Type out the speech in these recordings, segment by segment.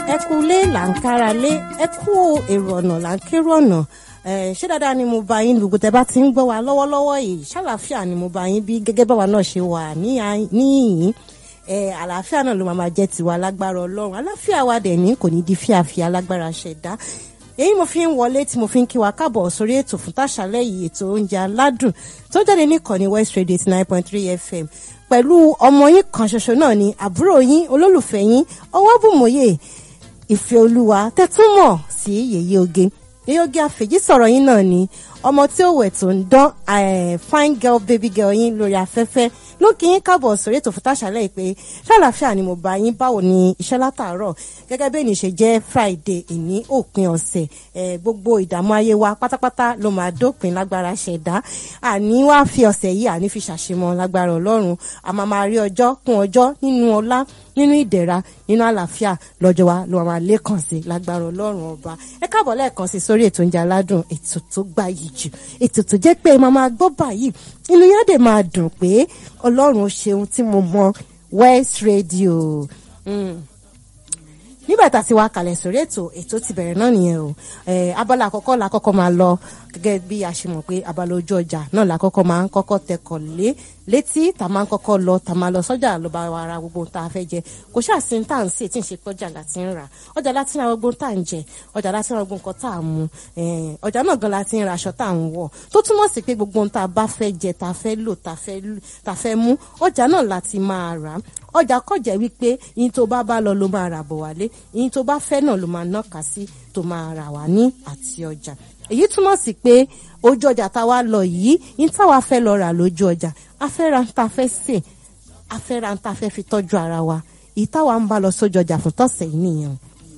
ẹ kú lé là ń kára lé ẹ kú èrò ọ̀nà là ń kérò ọ̀nà ṣé dáadáa ni mo bá yín gbogbo tẹ bá ti ń gbọ́ wa lọ́wọ́lọ́wọ́ yìí ṣàlàáfíà ni mo bá yín bí gẹ́gẹ́ báwa náà ṣe wà níyìn àlàáfíà náà ló máa máa jẹ́ tiwa lágbára ọlọ́run àlàáfíà wa dẹ̀ ní kò ní di fíàfíà lágbára ṣẹ̀dá èyí mo fi ń wọlé tí mo fi ń kí wa káàbọ̀ sórí ètò fún tàṣálẹ́ yìí ètò oúnjẹ aládùn tó jáde níkànnì West Radio eighty nine point three FM pẹ̀lú ọmọ yín kan ṣoṣo náà ni àbúrò yín olólùfẹ́ yín ọwọ́bùmọ̀yé ìfẹ́ olúwa tẹ́túmọ̀ sí yèyé oge yèyé oge àfèjì sọ̀rọ̀ yín náà ni ọmọ tí ó wẹ̀ tó ń dán fine girl baby girl yín lórí afẹ́fẹ́ ló kí yín káàbọ̀ sórí ètò fún tàṣálẹ́ yìí pé ṣàlàáfíà ni mo bá yín báwo ni iṣẹ́ látàárọ̀ gẹ́gẹ́ bí ènìyàn ṣe jẹ́ Friday ìní òpin ọ̀sẹ̀ gbogbo ìdààmú ayé wa pátápátá ló máa dópin lágbára ṣẹ̀dá àní wá fi ọ̀sẹ̀ yìí àní fi ṣàṣemọ́ lágbára Ọlọ́run a máa máa rí ọjọ́ kún ọjọ́ nínú ọlá nínú ìdẹ̀ra nínú àlàáfíà lọ́jọ́ wa ló máa lékàn sí lágbára Ọlọ́run ọba ẹ káàbọ̀ lẹ́ẹ̀kan sí sórí ètò oúnjẹ aládùn ètò tó gbayì jù ètò tó jẹ́ pé máa máa gbọ́ báyìí inú yẹn dẹ̀ máa dùn pé Ọlọ́run ṣeun tí mo mọ West Radio. Mm nígbà tá a ti wá kalẹ̀ sórí ètò ètò ti bẹ̀rẹ̀ náà nìyẹn o abala àkọ́kọ́ la kọ́kọ́ máa lọ gẹ́gẹ́ bí a ṣe mọ̀ pé abala ojú ọjà náà la kọ́kọ́ máa ń kọ́kọ́ tẹkọ̀ lé létí tá a máa ń kọ́kọ́ lọ tá a máa lọ sọ́jà ló bá wa ra gbogbo tá a fẹ́ jẹ kò ṣáà sí tá à ń sè tí ń ṣe pé ọjà láti ń rà ọjà láti ń ra gbogbo tá à ń jẹ ọjà láti ń ra gbogbo nǹkan tá à ń mu ọjà náà gan láti ń ra aṣọ tá à ń wọ̀ tó túmọ̀ sí pé gbogbo tá a bá fẹ́ jẹ tá a fẹ́ lò tá a fẹ́ mú ọjà náà láti máa rà ọjà kọjá wípé yín tó bá bá lọ ló máa rà bọ̀ wálé yín tó bá fẹ́ náà ló máa nọ́ka sí tó máa rà wá ní àti ọjà èyí túmọ̀ sí pé ojú ọjà táwa lọ yìí yín táwa fẹ́ lọ rà lójú ọjà afẹ́ra ń ta fẹ́ sè afẹ́ra ń ta fẹ́ fi tọ́jú ara wa èyí táwa ń bá lọ sójú ọjà fún tọ̀sẹ̀ yìí nìyẹn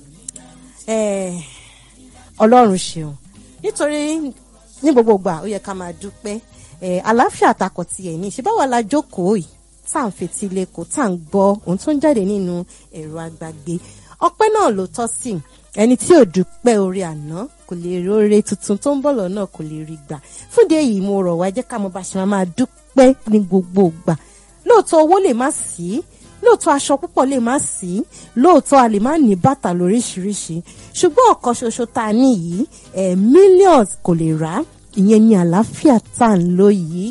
ọlọ́run ṣeun nítorí ní gbogbo ìgbà ó yẹ ká máa dúpẹ́ àlàáfíà àtakọ̀ tiẹ̀ ní ṣe báwa la jókòó yìí tá à ń fetí lẹ́kọ̀ọ́ tá à ń gbọ́ ohun tó ń jáde nínú ẹ̀rọ agbàgbé ọpẹ́ náà ló tọ́ sí ẹni tí ò dúpẹ́ orí àná kò lè rí oore tuntun tó ń bọ̀ lọ́nà kò lè rí gbà fúnde èyí mo rọ̀ wá jẹ́ ká mo bá ṣe máa dúpẹ́ ní gbogbo ìgbà lóòótọ́ owó lè má sí lóòótọ́ aṣọ púpọ̀ lè má sí lóòótọ́ a lè má ní bàtà lóríṣiríṣi ṣùgbọ́n ọ̀kan ṣoṣo tá a ní yìí ẹ̀ millions kò lè rà ìyẹn ní àlàáfíà tá à ń lò yìí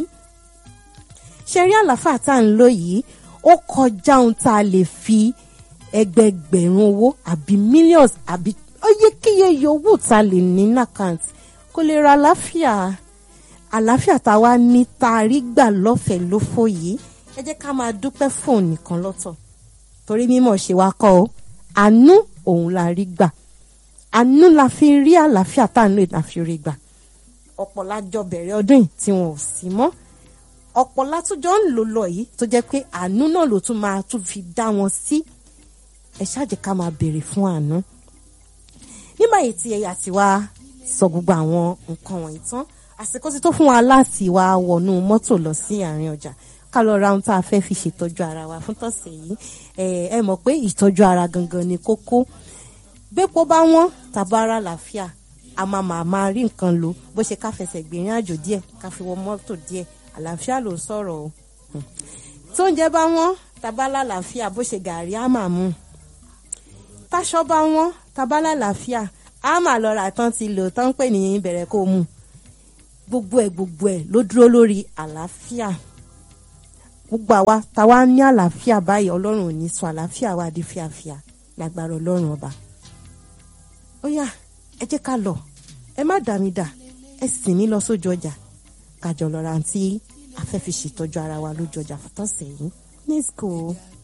ṣe rí àlàáfíà tá à ń lò yìí ó kọjá ohun tá a lè fi ẹgbẹgbẹ̀rún owó àbí millions àbí oyékíyé yòówù tá a lè ní nàkàǹtì kò lè ra àlàáfíà àlàáfíà tá a wá ní tá a rí gbà lọ́fẹ̀ẹ́ lófò yìí ẹ jẹ́ ká máa dúpẹ́ fóun nìkan lọ́tọ̀ torí mímọ̀ ṣe wá kọ́ ọ àánú òun la rí gbà àánú la fi rí àlàáfíà tá à ń lò la fi rí gbà ọ̀pọ̀ lájọ bẹ̀rẹ̀ ọdún yìí tí wọn ò sí mọ́ ọ̀pọ̀ látúnjọ́ ń lò lọ yìí tó jẹ́ pé àánú náà ló tún máa tún fi dá wọn sí ẹ ṣáàjẹ́ ká máa béèrè fún àánú. nígbà yìí tí ẹ̀yà ti wá sọ gbogbo àwọn nǹkan wọ̀nyí tán àsìkò ti tó fún wa láti wá wọnú mọ́tò lọ sí àárín ọjà ká lọ ra ohun tá a fẹ́ fi ṣètọ́jú ara wa fún tọ̀sẹ̀ yìí ẹ mọ̀ pé ìtọ́jú ara gangan ni kókó bẹ́pọ̀ bá wọ́n tàbára làáfíà a máa máa máa rí nǹkan lò bó ṣe ká fẹsẹ̀ gbìyànjú àjò díẹ̀ ká fi wọ mọ́tò díẹ̀ àlàáfíà ló ń sọ̀rọ̀ o tó ń jẹ bá wọn tabala làáfíà bó ṣe gàrí á máa mú táṣọ bá wọn tabala làáfíà á máa lọ rà tán ti lò tán pè ní bẹ̀rẹ̀ kó mu gbogbo ẹ̀ gbogbo ẹ̀ ló dúró lórí àlàáfíà gbogbo àwa táwa ní àlàáfíà báyìí ọlọ́run ò ní sọ àlàáfíà wa di fíafíà lágbára ọlọ́run ọba ó yá ẹ jẹ́ ká lọ ẹ má dà mí dà ẹ sì mí lọ sójú ọjà kájọ lọ́ra tí a fẹ́ fi ṣètọ́jú ara wa lójú ọjà fún tọ̀sẹ̀ yìí let's go.